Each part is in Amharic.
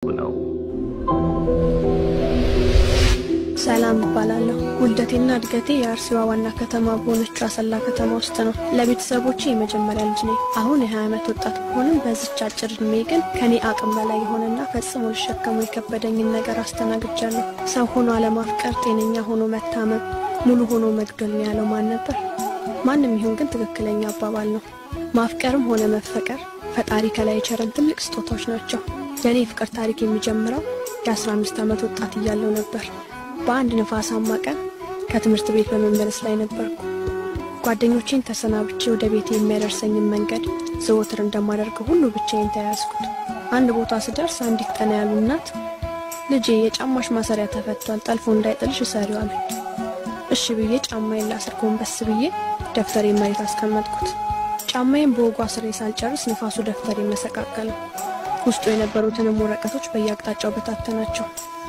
ነው። ሰላም እባላለሁ። ውልደቴና እድገቴ የአርሲዋ ዋና ከተማ በሆነችው አሰላ ከተማ ውስጥ ነው። ለቤተሰቦቼ የመጀመሪያ ልጅ ነኝ። አሁን የ20 ዓመት ወጣት ብሆንም በዚች አጭር ዕድሜ ግን ከኔ አቅም በላይ የሆነና ፈጽሞ ልሸከሙ የከበደኝን ነገር አስተናግጃለሁ። ሰው ሆኖ አለማፍቀር፣ ጤነኛ ሆኖ መታመም፣ ሙሉ ሆኖ መግደል ነው ያለው ማን ነበር? ማንም ይሁን ግን ትክክለኛ አባባል ነው። ማፍቀርም ሆነ መፈቀር ፈጣሪ ከላይ የቸረን ትልቅ ስጦታዎች ናቸው። የእኔ የፍቅር ታሪክ የሚጀምረው የ15 ዓመት ወጣት እያለሁ ነበር። በአንድ ነፋሳማ ቀን ከትምህርት ቤት በመመለስ ላይ ነበርኩ። ጓደኞቼን ተሰናብቼ ወደ ቤት የሚያደርሰኝን መንገድ ዘወትር እንደማደርገው ሁሉ ብቻዬን ተያያዝኩት። አንድ ቦታ ስደርስ አንዲት ቀና ያሉ እናት ልጄ የጫማሽ ማሰሪያ ተፈቷል፣ ጠልፎ እንዳይጥልሽ እሰሪው አሉኝ። እሺ ብዬ ጫማዬን ላስር ጎንበስ ብዬ ደብተሬን መሬት አስቀመጥኩት። ጫማዬን በወጉ አስሬ ሳልጨርስ ንፋሱ ደብተሬን መሰቃቀለው። ውስጡ የነበሩትንም ወረቀቶች በየአቅጣጫው በታተናቸው።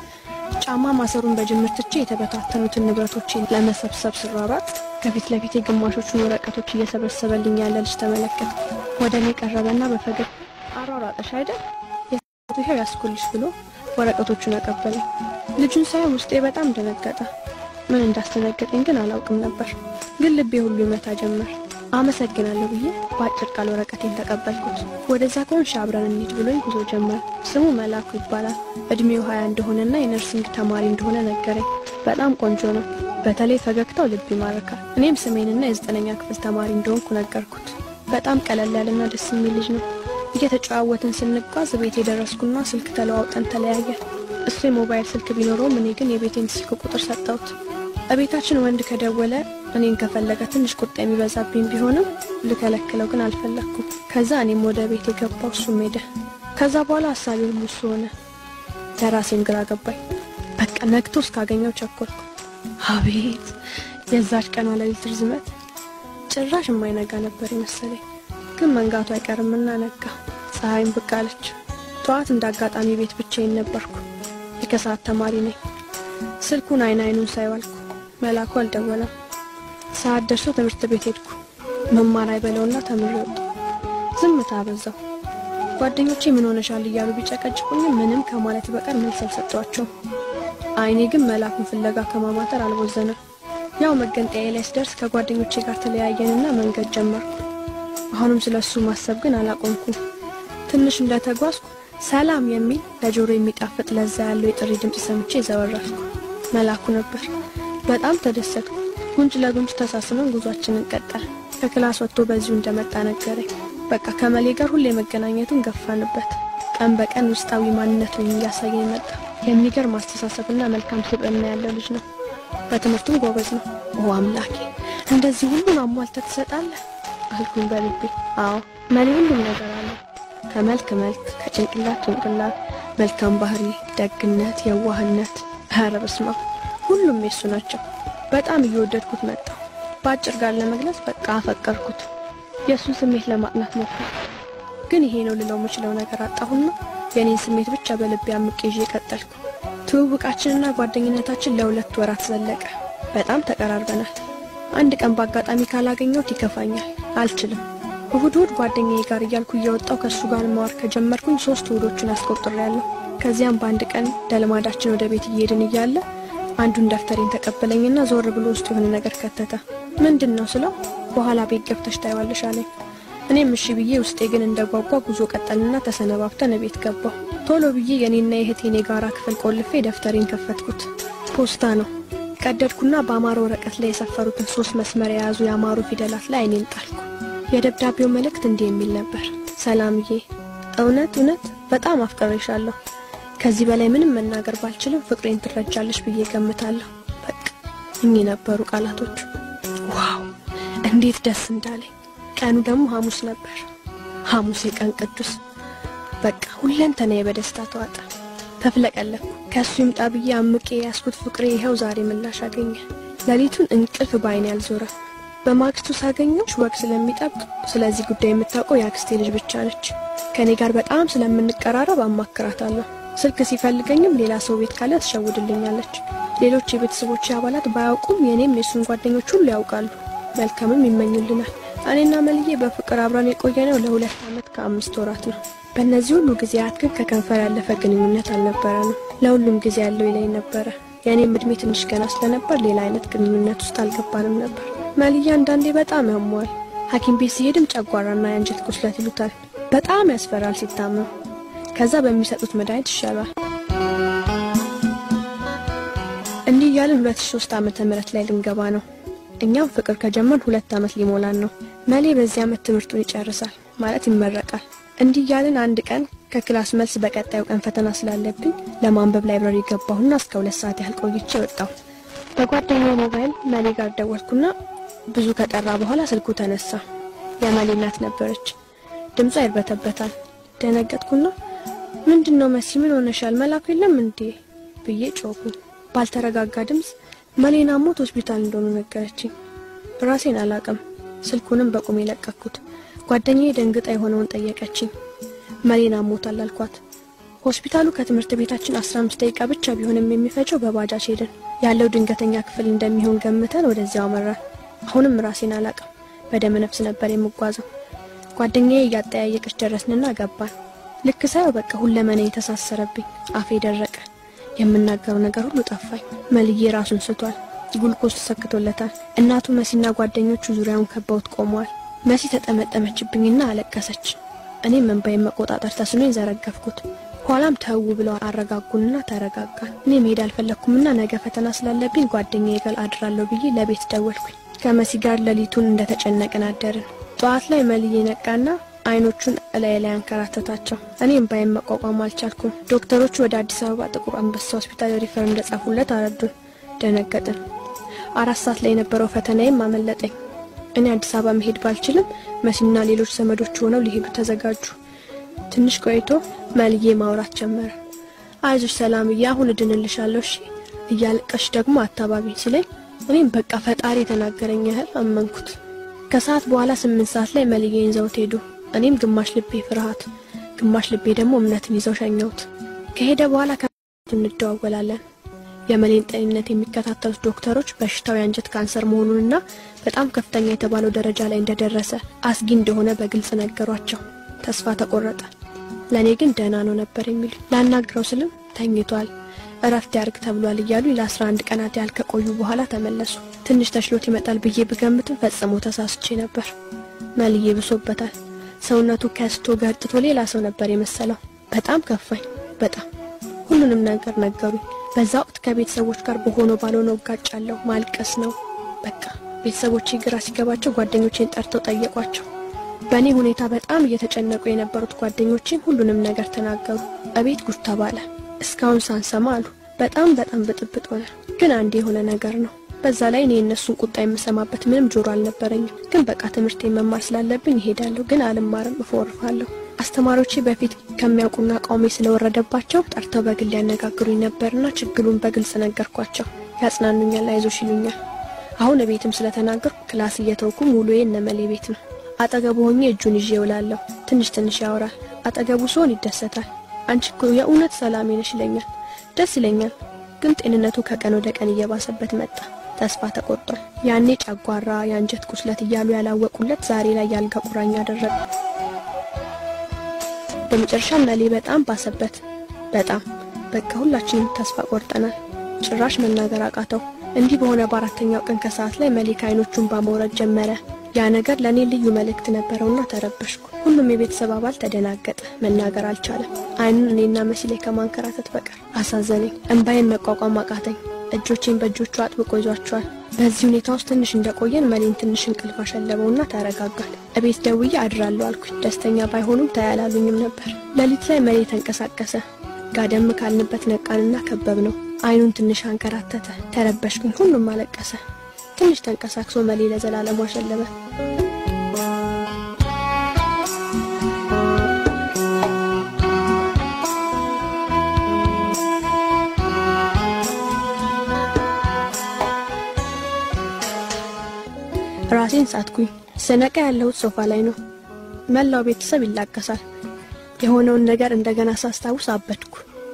ጫማ ማሰሩን በጅምር ትቼ የተበታተኑትን ንብረቶችን ለመሰብሰብ ስሯሯጥ ከፊት ለፊቴ ግማሾቹን ወረቀቶች እየሰበሰበልኝ ያለ ልጅ ተመለከትኩ። ወደ እኔ ቀረበና በፈገግ አሯሯጠሽ አይደል የቱ ይኸው ያስኩልሽ ብሎ ወረቀቶቹን አቀበለኝ። ልጁን ሳይ ውስጤ በጣም ደነገጠ። ምን እንዳስደነገጠኝ ግን አላውቅም ነበር። ግን ልቤ ሁሉ ይመታ ጀመር። አመሰግናለሁ ብዬ በአጭር ቃል ወረቀቴን ተቀበልኩት። ወደዛ ከሆንሽ አብረን እንሂድ ብሎኝ ጉዞ ጀመር። ስሙ መላኩ ይባላል። እድሜው ሀያ እንደሆነና የነርሲንግ ተማሪ እንደሆነ ነገረኝ። በጣም ቆንጆ ነው። በተለይ ፈገግታው ልብ ይማርካል። እኔም ስሜንና የዘጠነኛ ክፍል ተማሪ እንደሆንኩ ነገርኩት። በጣም ቀለል ያለና ደስ የሚል ልጅ ነው። እየተጨዋወትን ስንጓዝ ቤት የደረስኩና ስልክ ተለዋውጠን ተለያየ። እሱ የሞባይል ስልክ ቢኖረውም እኔ ግን የቤቴን ስልክ ቁጥር ሰጠሁት። እቤታችን ወንድ ከደወለ እኔን ከፈለገ ትንሽ ቁጣ የሚበዛብኝ ቢሆንም ልከለክለው ግን አልፈለግኩም። ከዛ እኔም ወደ ቤት የገባው እሱም ሄደ። ከዛ በኋላ ሀሳቢ ሁሉ እሱ ሆነ። ለራሴም ግራ ገባኝ። በቃ ነግቶ እስካገኘው ቸኮልኩ። አቤት የዛች ቀኗ ሌሊት ርዝመት! ጭራሽ የማይነጋ ነበር የመሰለኝ፣ ግን መንጋቱ አይቀርምና ነጋ። ፀሐይም ብቅ አለች። ጠዋት እንደ አጋጣሚ ቤት ብቻዬን ነበርኩ። የከሰዓት ተማሪ ነኝ። ስልኩን አይን አይኑን ሳይዋልኩ መላኩ አልደወለም። ሰዓት ደርሶ ትምህርት ቤት ሄድኩ። መማር አይበለውና ተምሬ ወጡ። ዝምታ አበዛው። ጓደኞቼ ምን ሆነሻል እያሉ ቢጨቀጭቁኝም ምንም ከማለት በቀር መልስ አልሰጧቸውም። አይኔ ግን መላኩን ፍለጋ ከማማተር አልቦዘነም። ያው መገንጠያ ላይ ስደርስ ከጓደኞቼ ጋር ተለያየንና መንገድ ጀመርኩ። አሁንም ስለ እሱ ማሰብ ግን አላቆምኩም። ትንሽ እንደተጓዝኩ ሰላም የሚል ለጆሮ የሚጣፍጥ ለዛ ያለው የጥሪ ድምፅ ሰምቼ ዘወረፍኩ። መላኩ ነበር። በጣም ተደሰትኩ። ጉንጭ ለጉንጭ ተሳስመን ጉዟችንን ቀጠል። ከክላስ ወጥቶ በዚሁ እንደመጣ ነገረኝ። በቃ ከመሌ ጋር ሁሌ መገናኘቱን ገፋንበት። ቀን በቀን ውስጣዊ ማንነቱን እያሳየኝ መጣ። የሚገርም አስተሳሰብና መልካም ስብዕና ያለው ልጅ ነው። በትምህርቱም ጎበዝ ነው። ኦ አምላኬ፣ እንደዚህ ሁሉን አሟልተህ ትሰጣለህ አልኩኝ በልቤ። አዎ መሌ ሁሉም ነገር አለው። ከመልክ መልክ፣ ከጭንቅላት ጭንቅላት፣ መልካም ባህሪ፣ ደግነት፣ የዋህነት፣ ኧረ በስመ አብ ሁሉም የሱ ናቸው። በጣም እየወደድኩት መጣሁ። በአጭር ጋር ለመግለጽ በቃ አፈቀርኩት። የእሱን ስሜት ለማጥናት ሞከርኩ፣ ግን ይሄ ነው ልለው የምችለው ነገር አጣሁና የኔን ስሜት ብቻ በልቤ አምቄ ይዤ ቀጠልኩ። ትውውቃችንና ጓደኝነታችን ለሁለት ወራት ዘለቀ። በጣም ተቀራርበናል። አንድ ቀን በአጋጣሚ ካላገኘሁት ይከፋኛል፣ አልችልም። እሁድ እሁድ ጓደኛዬ ጋር እያልኩ እየወጣው ከእሱ ጋር ማዋር ከጀመርኩኝ ሶስት እሁዶችን አስቆጥሬያለሁ። ከዚያም በአንድ ቀን ለልማዳችን ወደ ቤት እየሄድን እያለ አንዱን ደብተሬን ተቀበለኝና ዞር ብሎ ውስጥ የሆነ ነገር ከተተ። ምንድን ነው ስለው በኋላ ቤት ገብተሽ ታይዋለሽ አለኝ። እኔም እሺ ብዬ ውስጤ ግን እንደ ጓጓ ጉዞ ቀጠልና ተሰነባብተን ቤት ገባሁ። ቶሎ ብዬ የኔና የእህቴን የጋራ ክፍል ቆልፌ ደብተሬን ከፈትኩት። ፖስታ ነው። ቀደድኩና በአማረ ወረቀት ላይ የሰፈሩትን ሶስት መስመር የያዙ የአማሩ ፊደላት ላይ አይኔን ጣልኩ። የደብዳቤው መልእክት እንዲህ የሚል ነበር። ሰላምዬ፣ እውነት እውነት በጣም አፍቅሬሻለሁ። ከዚህ በላይ ምንም መናገር ባልችልም ፍቅሬን ትረጃለሽ ብዬ ገምታለሁ። በቃ እኚህ ነበሩ ቃላቶቹ። ዋው እንዴት ደስ እንዳለኝ! ቀኑ ደግሞ ሐሙስ ነበር። ሐሙስ የቀን ቅዱስ። በቃ ሁለንተናዬ በደስታ ተዋጠ። ተፍለቀለኩ። ከእሱ ይምጣ ብዬ አምቄ ያስኩት ፍቅሬ ይኸው ዛሬ ምላሽ አገኘ። ሌሊቱን እንቅልፍ በዓይኔ አልዞረም። በማግስቱ ሳገኘው ወግ ስለሚጠብቅ ስለዚህ ጉዳይ የምታውቀው የአክስቴ ልጅ ብቻ ነች። ከእኔ ጋር በጣም ስለምንቀራረብ አማክራታለሁ። ስልክ ሲፈልገኝም ሌላ ሰው ቤት ካለ ትሸውድልኛለች። ሌሎች የቤተሰቦች አባላት ባያውቁም የእኔም የእሱን ጓደኞች ሁሉ ያውቃሉ። መልካምም ይመኙልናል። እኔና መልዬ በፍቅር አብረን የቆየነው ለሁለት ዓመት ከአምስት ወራት ነው። በእነዚህ ሁሉ ጊዜያት ግን ከከንፈር ያለፈ ግንኙነት አልነበረ ነው። ለሁሉም ጊዜ ያለው ይለኝ ነበረ። የእኔም እድሜ ትንሽ ገና ስለነበር ሌላ አይነት ግንኙነት ውስጥ አልገባንም ነበር። መልዬ አንዳንዴ በጣም ያሟል። ሐኪም ቤት ሲሄድም ጨጓራና የአንጀት ቁስለት ይሉታል። በጣም ያስፈራል ሲታመም። ከዛ በሚሰጡት መድኃኒት ይሻላል። እንዲህ እያልን 2003 ዓመተ ምህረት ላይ ልንገባ ነው። እኛም ፍቅር ከጀመርን ሁለት ዓመት ሊሞላን ነው። መሌ በዚህ ዓመት ትምህርቱን ይጨርሳል ማለት ይመረቃል። እንዲህ እያልን አንድ ቀን ከክላስ መልስ በቀጣዩ ቀን ፈተና ስላለብኝ ለማንበብ ላይብረሪ ገባሁና እስከ ሁለት ሰዓት ያህል ቆይቼ ወጣሁ። በጓደኛው ሞባይል መሌ ጋር ደወልኩና ብዙ ከጠራ በኋላ ስልኩ ተነሳ። የመሌ እናት ነበረች። ድምጿ ይርበተበታል። ደነገጥኩና ምንድን ነው መሲ፣ ምን ሆነሻል? መላኩ የለም እንዴ ብዬ ጮኩኝ። ባልተረጋጋ ድምፅ መሌና ሞት ሆስፒታል እንደሆኑ ነገረችኝ። ራሴን አላቅም። ስልኩንም በቁም የለቀኩት። ጓደኛዬ ደንግጣ የሆነውን ጠየቀችኝ። መሌና ሞታል አልኳት። ሆስፒታሉ ከትምህርት ቤታችን 15 ደቂቃ ብቻ ቢሆንም የሚፈጀው በባጃጅ ሄድን። ያለው ድንገተኛ ክፍል እንደሚሆን ገምተን ወደዚያው አመራን። አሁንም ራሴን አላቅም። በደመ ነፍስ ነበር የምጓዘው። ጓደኛዬ እያጠያየቀች ደረስንና ገባን። ልክ ሳየው በቃ ሁለመና የተሳሰረብኝ፣ አፌ ደረቀ። የምናገረው ነገር ሁሉ ጠፋኝ። መልዬ ራሱን ስቷል። ጉልኮስ ተሰክቶለታል። እናቱ መሲና ጓደኞቹ ዙሪያውን ከበውት ቆመዋል። መሲ ተጠመጠመችብኝና አለቀሰች። እኔም እንባዬን መቆጣጠር ተስኖኝ ዘረገፍኩት። ኋላም ተው ብለው አረጋጉንና ተረጋጋን። እኔ መሄድ አልፈለግኩምና ነገ ፈተና ስላለብኝ ጓደኛዬ ጋር አድራለሁ ብዬ ለቤት ደወልኩኝ። ከመሲ ጋር ሌሊቱን እንደተጨነቅን አደርን። ጠዋት ላይ መልዬ ነቃና አይኖቹን እላይ ላይ አንከራተታቸው። እኔም ባይም መቋቋም አልቻልኩም። ዶክተሮቹ ወደ አዲስ አበባ ጥቁር አንበሳ ሆስፒታል ሪፈር እንደጻፉለት አረዱን። ደነገጥን። አራት ሰዓት ላይ የነበረው ፈተናዬም አመለጠኝ። እኔ አዲስ አበባ መሄድ ባልችልም መሲና ሌሎች ዘመዶች ሆነው ሊሄዱ ተዘጋጁ። ትንሽ ቆይቶ መልዬ ማውራት ጀመረ። አይዞሽ ሰላምዬ፣ አሁን እድንልሻለሁ እሺ እያለቀሽ ደግሞ አታባቢኝ ሲለኝ እኔም በቃ ፈጣሪ የተናገረኝ ያህል አመንኩት። ከሰዓት በኋላ ስምንት ሰዓት ላይ መልዬን ይዘውት ሄዱ። እኔም ግማሽ ልቤ ፍርሃት፣ ግማሽ ልቤ ደግሞ እምነትን ይዘው ሸኘሁት። ከሄደ በኋላ ከቱ እንደዋወላለን። የመሌን ጤንነት የሚከታተሉት ዶክተሮች በሽታው የአንጀት ካንሰር መሆኑንና በጣም ከፍተኛ የተባለው ደረጃ ላይ እንደደረሰ አስጊ እንደሆነ በግልጽ ነገሯቸው። ተስፋ ተቆረጠ። ለእኔ ግን ደህና ነው ነበር የሚሉ ላናግረው ስልም ተኝቷል፣ እረፍት ያርግ ተብሏል እያሉ ለአስራ አንድ ቀናት ያህል ከቆዩ በኋላ ተመለሱ። ትንሽ ተሽሎት ይመጣል ብዬ ብገምትም ፈጽሞ ተሳስቼ ነበር። መልዬ ብሶበታል። ሰውነቱ ከስቶ ገርጥቶ ሌላ ሰው ነበር የመሰለው። በጣም ከፋኝ። በጣም ሁሉንም ነገር ነገሩኝ። በዛ ወቅት ከቤተሰቦች ጋር በሆነው ባልሆነው እጋጫለሁ። ማልቀስ ነው በቃ። ቤተሰቦቼ ግራ ሲገባቸው ጓደኞቼን ጠርተው ጠየቋቸው። በእኔ ሁኔታ በጣም እየተጨነቁ የነበሩት ጓደኞቼም ሁሉንም ነገር ተናገሩ። እቤት ጉድ ተባለ። እስካሁን ሳንሰማ አሉ። በጣም በጣም ብጥብጥ ሆነ። ግን አንድ የሆነ ነገር ነው። በዛ ላይ እኔ የእነሱን ቁጣ የምሰማበት ምንም ጆሮ አልነበረኝም። ግን በቃ ትምህርቴን መማር ስላለብኝ ይሄዳለሁ። ግን አልማርም፣ እፎርፋለሁ። አስተማሪዎቼ በፊት ከሚያውቁና ቃውሜ ስለወረደባቸው ጠርተው በግል ያነጋግሩኝ ነበርና ችግሩን በግልጽ ነገርኳቸው። ያጽናኑኛል፣ አይዞሽ ይሉኛል። አሁን ቤትም ስለተናገርኩ ክላስ እየተውኩ ሙሉዬ እነመሌ ቤት ነው። አጠገቡ ሆኜ እጁን ይዤ እውላለሁ። ትንሽ ትንሽ ያወራል። አጠገቡ ሲሆን ይደሰታል። አንቺ እኮ የእውነት ሰላሜ ነሽ ይለኛል። ደስ ይለኛል። ግን ጤንነቱ ከቀን ወደ ቀን እየባሰበት መጣ። ተስፋ ተቆርጧል። ያኔ ጨጓራ፣ የአንጀት ቁስለት እያሉ ያላወቁለት ዛሬ ላይ ያልጋ ቁራኛ አደረገ። በመጨረሻ መሌ በጣም ባሰበት። በጣም በቃ ሁላችንም ተስፋ ቆርጠናል። ጭራሽ መናገር አቃተው። እንዲህ በሆነ በአራተኛው ቀን ከሰዓት ላይ መሌክ አይኖቹን ባመውረድ ጀመረ። ያ ነገር ለእኔ ልዩ መልእክት ነበረውና ተረበሽኩ። ሁሉም የቤተሰብ አባል ተደናገጠ። መናገር አልቻለም። አይኑን እኔና መሲ ላይ ከማንከራተት በቀር አሳዘነኝ። እንባዬን መቋቋም አቃተኝ። እጆቼን በእጆቹ አጥብቆ ይዟቸዋል። በዚህ ሁኔታ ውስጥ ትንሽ እንደቆየን መሌን ትንሽ እንቅልፍ አሸለበውና ተረጋጋል። እቤት ደውዬ አድራለሁ አልኩኝ። ደስተኛ ባይሆኑም ታያላሉኝም ነበር። ሌሊት ላይ መሌ ተንቀሳቀሰ። ጋደም ካልንበት ነቃንና ከበብ ነው። አይኑን ትንሽ አንከራተተ። ተረበሽኩኝ። ሁሉም አለቀሰ። ትንሽ ተንቀሳቅሶ መሌ ለዘላለሙ አሸለበ። ራሴን ሳትኩኝ። ስነቃ ያለሁት ሶፋ ላይ ነው። መላው ቤተሰብ ይላቀሳል። የሆነውን ነገር እንደገና ሳስታውስ አበድኩ።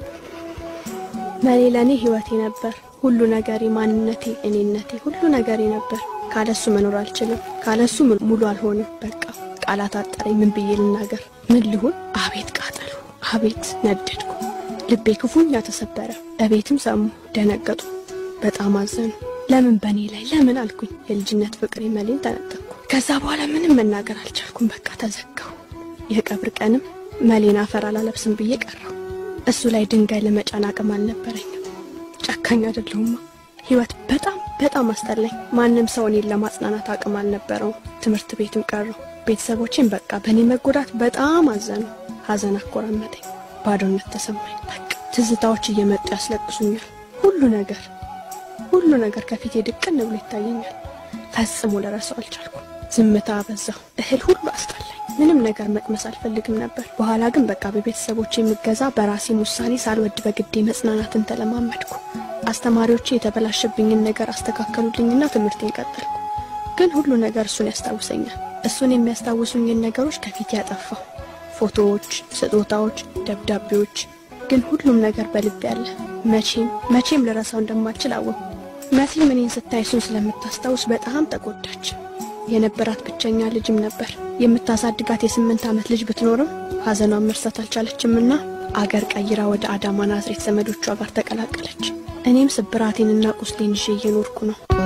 መሌ ለእኔ ሕይወቴ ነበር። ሁሉ ነገሬ፣ ማንነቴ፣ እኔነቴ፣ ሁሉ ነገሬ ነበር። ካለሱ መኖር አልችልም። ካለሱ ሙሉ አልሆንም። በቃ ቃላት አጠረኝ። ምን ብዬ ልናገር? ምን ልሁን? አቤት ቃጠሉ፣ አቤት ነደድኩ። ልቤ ክፉኛ ተሰበረ። እቤትም ሰሙ፣ ደነገጡ፣ በጣም አዘኑ። ለምን በእኔ ላይ ለምን አልኩኝ። የልጅነት ፍቅሬ መሌን ተነጠቅኩ። ከዛ በኋላ ምንም መናገር አልቻልኩም። በቃ ተዘጋሁ። የቀብር ቀንም መሌን አፈር አላለብስም ብዬ ቀረሁ። እሱ ላይ ድንጋይ ለመጫን አቅም አልነበረኝም። ጨካኝ አይደለሁማ። ህይወት በጣም በጣም አስጠላኝ። ማንም ሰው እኔን ለማጽናናት አቅም አልነበረውም። ትምህርት ቤትም ቀረሁ። ቤተሰቦቼም በቃ በእኔ መጎዳት በጣም አዘኑ። ሀዘን አኮራመጠኝ። ባዶነት ተሰማኝ። በቃ ትዝታዎች እየመጡ ያስለቅሱኛል። ሁሉ ነገር ሁሉ ነገር ከፊቴ ድቅን ብሎ ይታየኛል። ፈጽሞ ልረሳው አልቻልኩም። ዝምታ አበዛሁ። እህል ሁሉ አስጠላኝ። ምንም ነገር መቅመስ አልፈልግም ነበር። በኋላ ግን በቃ በቤተሰቦች የምገዛ በራሴም ውሳኔ ሳልወድ በግዴ መጽናናትን ተለማመድኩ። አስተማሪዎቼ የተበላሸብኝን ነገር አስተካከሉልኝና ትምህርቴን ቀጠልኩ። ግን ሁሉ ነገር እሱን ያስታውሰኛል። እሱን የሚያስታውሱኝን ነገሮች ከፊቴ ያጠፋሁ። ፎቶዎች፣ ስጦታዎች፣ ደብዳቤዎች፣ ግን ሁሉም ነገር በልቤ ያለ መቼም መቼም ልረሳው እንደማልችል አወቅኩ። መሲም እኔን ስታይ እሱን ስለምታስታውስ በጣም ተጎዳች። የነበራት ብቸኛ ልጅም ነበር። የምታሳድጋት የስምንት ዓመት ልጅ ብትኖርም ሐዘኗን መርሳት አልቻለችምና አገር ቀይራ ወደ አዳማ ናዝሬት ዘመዶቿ ጋር ተቀላቀለች። እኔም ስብራቴንና ቁስሌን ይዤ እየኖርኩ ነው።